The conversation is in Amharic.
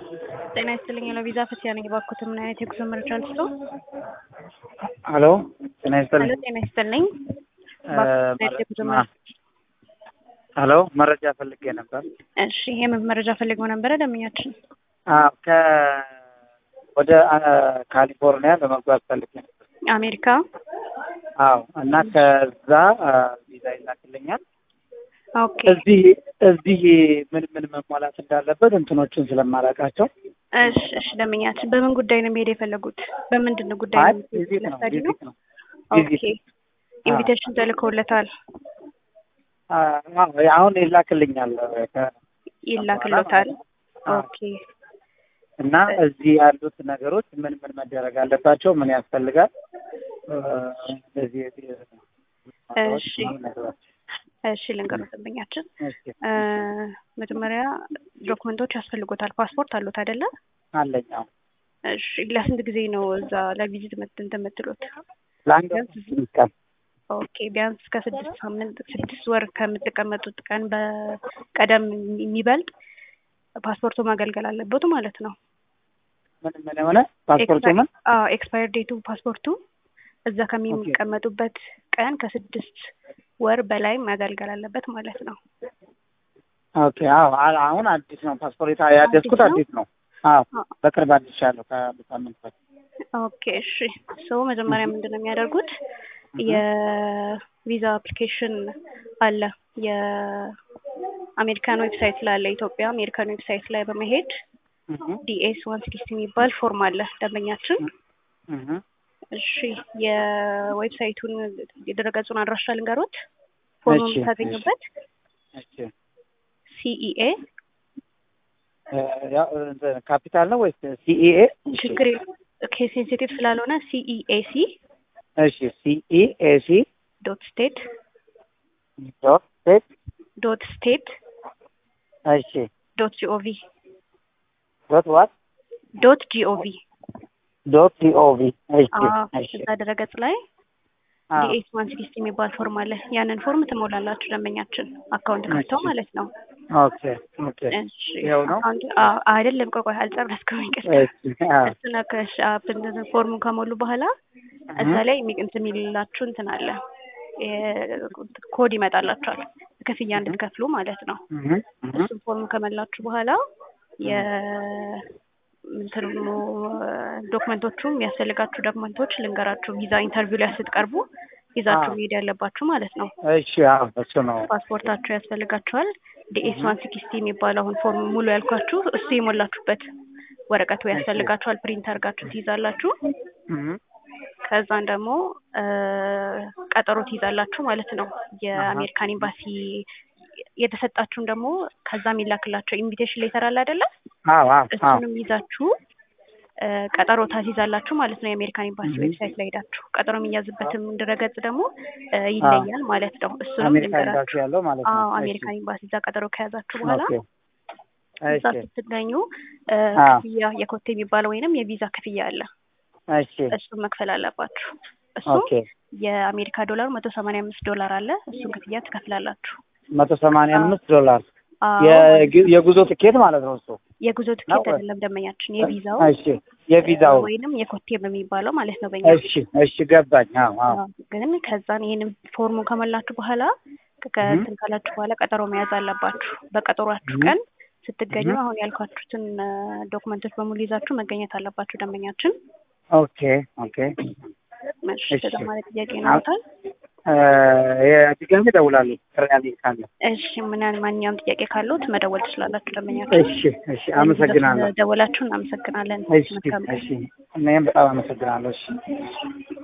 ጤና ይስጥልኝ ለቪዛ ፈቲያ ነኝ። እባክዎት ምን አይነት የጉዞ መረጃ ልስጥዎ? ሄሎ ጤና ይስጥልኝ። ሄሎ ጤና ይስጥልኝ። እባክዎት ምን አይነት የጉዞ መረጃ ሄሎ መረጃ ፈልጌ ነበር። እሺ የምን መረጃ ፈልገው ነበረ ደንበኛችን? አዎ ከ ወደ አ- ካሊፎርኒያ ለመጓዝ ፈልጌ ነበር። አሜሪካ አዎ እና ከዛ አ፣ ቪዛ ይላክልኛል። ኦኬ እዚህ እዚህ ምን ምን መሟላት እንዳለበት እንትኖችን ስለማላውቃቸው እሺ እሺ ደንበኛችን በምን ጉዳይ ነው መሄድ የፈለጉት? በምንድን ነው ጉዳይ አይ ነው? ቪዚት ነው ለስታዲ ነው? ቪዚት ነው ኦኬ ቪዚት ኢንቪቴሽን ተልኮለታል አ፣ አዎ አሁን ይላክልኛል ከ- ይላክሎታል። አዎ። ኦኬ እና እዚህ ያሉት ነገሮች ምን ምን መደረግ አለባቸው? ምን ያስፈልጋል? እ፣ እንደዚህ እሺ እሺ ልንገሩት ደንበኛችን እሺ እ፣ መጀመሪያ ዶክመንቶች ያስፈልጎታል። ፓስፖርት አሉት አይደለ? አለኝ። አዎ እሺ ለስንት ጊዜ ነው እዛ ለቪዚት መት- እንትን የምትሉት? ለአንድ ወር ስምንት ቀን ኦኬ ቢያንስ ከስድስት ሳምንት ስድስት ወር ከምትቀመጡት ቀን በቀደም የሚበልጥ ፓስፖርቱ ማገልገል አለበት ማለት ነው። ምን ምን የሆነ ፓስፖርት ምን ኤክስፓየር ዴቱ ፓስፖርቱ እዛ ከሚቀመጡበት ቀን ከስድስት ወር በላይ ማገልገል አለበት ማለት ነው። ኦኬ። አዎ አ- አሁን አዲስ ነው ፓስፖርት ያደስኩት አዲስ አዲስ ነው። አዎ አዎ። በቅርብ አዲሻለሁ ከሳምንት በፊት። ኦኬ እሺ። ሶ መጀመሪያ ምንድን ነው የሚያደርጉት? የቪዛ አፕሊኬሽን አለ የአሜሪካን ዌብሳይት ላይ አለ። ኢትዮጵያ አሜሪካን ዌብሳይት ላይ በመሄድ እህ ዲኤስ ዋን ሲክስቲ የሚባል ፎርም አለ ደንበኛችን። እህ እሺ የዌብሳይቱን የድረገጹን አድራሻ ልንገሮት ፎርሙን እሺ፣ የምታገኙበት እሺ ሲኢኤ እ፣ ያው እንትን ካፒታል ነው ወይስ ሲኢኤ? ችግር ሴንሲቲቭ ስላልሆነ ሲኢኤሲ እሺ ሲኢኤሲ ዶት ስቴት ዶት ስቴት ዶት ስቴት እሺ ዶት ጂኦቪ ዶት ዋት ዶት ጂኦቪ ዶት ጂኦቪ እሺ እሺ እዛ ድረገጽ ላይ አዎ ዲኤስ ዋን ሲክስቲ የሚባል ፎርም አለ። ያንን ፎርም ትሞላላችሁ ደንበኛችን አካውንት ከፍተው እሺ። ማለት ነው። ኦኬ ኦኬ እሺ ይኸው ነው? አካውንት አዎ፣ አይደለም ቆይ ቆይ አልጨረስኩም ይቅርታ። እሺ አዎ እሱን ከሽ ፎርሙን ከሞሉ በኋላ እዛ ላይ የሚ- እንትን የሚልላችሁ እንትን አለ የ- ኮድ ይመጣላችኋል ክፍያ እንድትከፍሉ ማለት ነው። እህ እህ እሱን ፎርም ከመላችሁ በኋላ የ እንትኑ ዶክመንቶቹ የሚያስፈልጋችሁ ዶክመንቶች ልንገራችሁ። ቪዛ ኢንተርቪው ላይ ስትቀርቡ ይዛችሁ አዎ። መሄድ ያለባችሁ ማለት ነው። እሺ አዎ እሱ ነው። ፓስፖርታችሁ ያስፈልጋችኋል። ዲኤስ ዋን ሲክስቲ የሚባለው አሁን ፎርም ሙሉ ያልኳችሁ እሱ የሞላችሁበት ወረቀቱ ያስፈልጋችኋል። ፕሪንት አድርጋችሁ ትይዛላችሁ። እህ ከዛን ደግሞ እ፣ ቀጠሮ ትይዛላችሁ ማለት ነው። የአሜሪካን ኤምባሲ የተሰጣችሁን ደግሞ ከዛ የሚላክላቸው ኢንቪቴሽን ሌተር አለ አይደለ? አዎ አዎ አዎ እሱንም ይዛችሁ እ፣ ቀጠሮ ታስይዛላችሁ ማለት ነው። የአሜሪካን ኤምባሲ እህ። ዌብሳይት ላይ ሄዳችሁ ቀጠሮ የሚያዝበትም ድረገጽ ደግሞ እ፣ ይለያል ማለት ነው። እሱንም አሜሪካ ኤምባሲ ልንገራችሁ። ያለው ማለት ነው። አዎ እሺ። አሜሪካን ኤምባሲ እዛ ቀጠሮ ከያዛችሁ በኋላ ኦኬ እዛ እሺ ስትገኙ እ፣ አዎ ክፍያ የኮቴ የሚባለው ወይንም የቪዛ ክፍያ አለ። እሺ እሱን መክፈል አለባችሁ። እሱ ኦኬ የአሜሪካ ዶላር መቶ ሰማንያ አምስት ዶላር አለ። እሱን ክፍያ ትከፍላላችሁ። መቶ ሰማንያ አምስት ዶላር አዎ የግ- የጉዞ ትኬት ማለት ነው እሱ። የጉዞ ትኬት ነው? አይደለም ደንበኛችን፣ የቪዛው እሺ የቪዛው ወይንም የኮቴ በሚባለው ማለት ነው በእኛ እሺ እሺ ገባኝ። አዎ አዎ አዎ። ግን ከዛን ይህንን ፎርሙን ከሞላችሁ በኋላ ከእንትን ካላችሁ በኋላ ቀጠሮ መያዝ አለባችሁ። በቀጠሯችሁ እህ። ቀን ስትገኙ እህ። አሁን ያልኳችሁትን እ፣ ዶክመንቶች በሙሉ ይዛችሁ መገኘት አለባችሁ ደንበኛችን። ኦኬ ኦኬ እሺ እሺ። ተጨማሪ ጥያቄ ይኖሩታል? እ፣ የድጋሚ እደውላለሁ ጥሪ ያለኝ ካለ። እሺ ምን ማንኛውም ጥያቄ ካሉት መደወል ትችላላችሁ ደንበኛችን። እሺ እሺ አመሰግናለሁ። ደወላችሁ እናመሰግናለን። እሺ መልካም ቀን። እሺ እኔም በጣም አመሰግናለሁ። እሺ